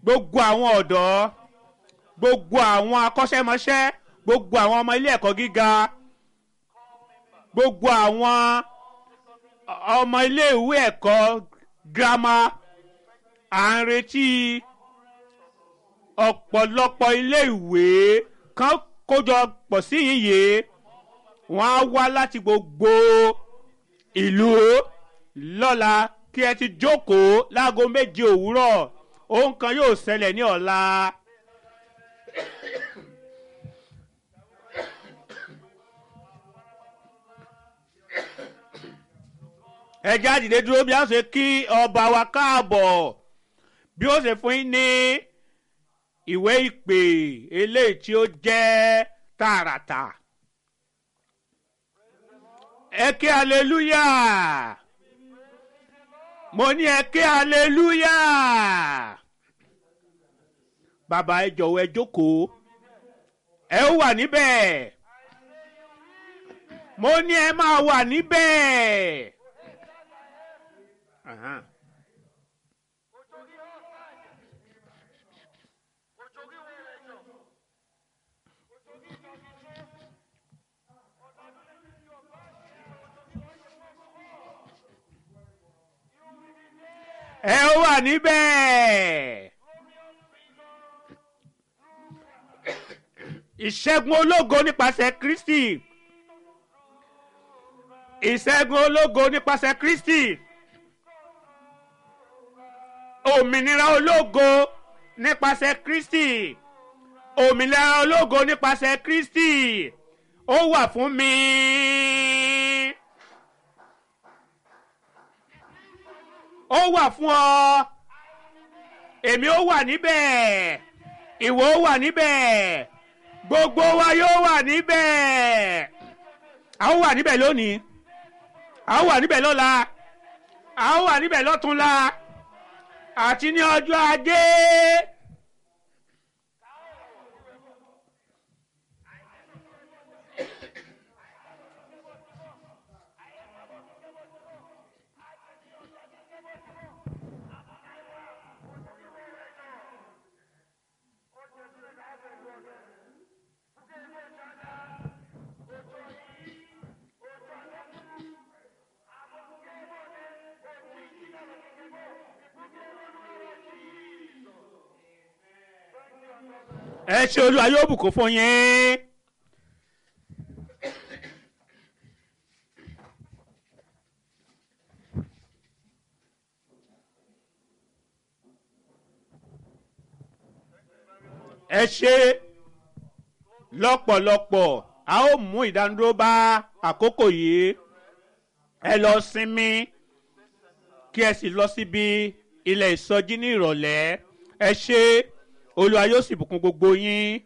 gbogbo àwọn ọ̀dọ́ gbogbo àwọn akọ́ṣẹ́mọṣẹ́ gbogbo àwọn ọmọ ilé ẹ̀kọ́ gíga gbogbo àwọn ọmọ ilé ìwé ẹ̀kọ́ girama à ń retí ọ̀pọ̀lọpọ̀ ilé ìwé kan kójọ pọ̀ sí yìnyín wọ́n á wá láti gbogbo ìlú lọ́la kí ẹ ti jókòó láago méje òwúrọ̀ ohun kan yóò ṣẹlẹ̀ ní ọ̀la. ẹ jáde dúró bí a ṣe kí ọba wa káàbọ̀ bí ó ṣe fún yín ní ìwé ìpè eléyìí tí ó jẹ́ tààràtà ẹ ké aleluya mo ní ẹ ké aleluya bàbá ẹ jọ̀wọ́ ẹ jókòó ẹ ó wà níbẹ̀ mo ní ẹ máa wà níbẹ̀. Aha. ẹ ó wà níbẹ̀. ìṣẹ́gun ológo nípasẹ̀ kristi ìṣẹ́gun ológo nípasẹ̀ kristi òmìnira ológo nípasẹ̀ kristi òmìnira ológo nípasẹ̀ kristi ó wà fún mi. ó wà fún ọ èmi ó wà níbẹ̀ ìwọ ó wà níbẹ̀ gbogbo wa yóò wà níbẹ̀ a ó wà níbẹ̀ lónìí a ó wà níbẹ̀ lọ́la a ó wà níbẹ̀ lọ́túnla àti ní ọjọ́ ajé. ẹ ṣe olúwa yóò bùkún fún yín. ẹ ṣe lọ́pọ̀lọpọ̀ a ó mú ìdánudúró bá àkókò yìí ẹ lọ sinmi kí ẹ sì lọ síbi ilẹ̀ ìsọjí ní ìrọ̀lẹ́ ẹ ṣe olúwa yóò sì bùkún gbogbo yín.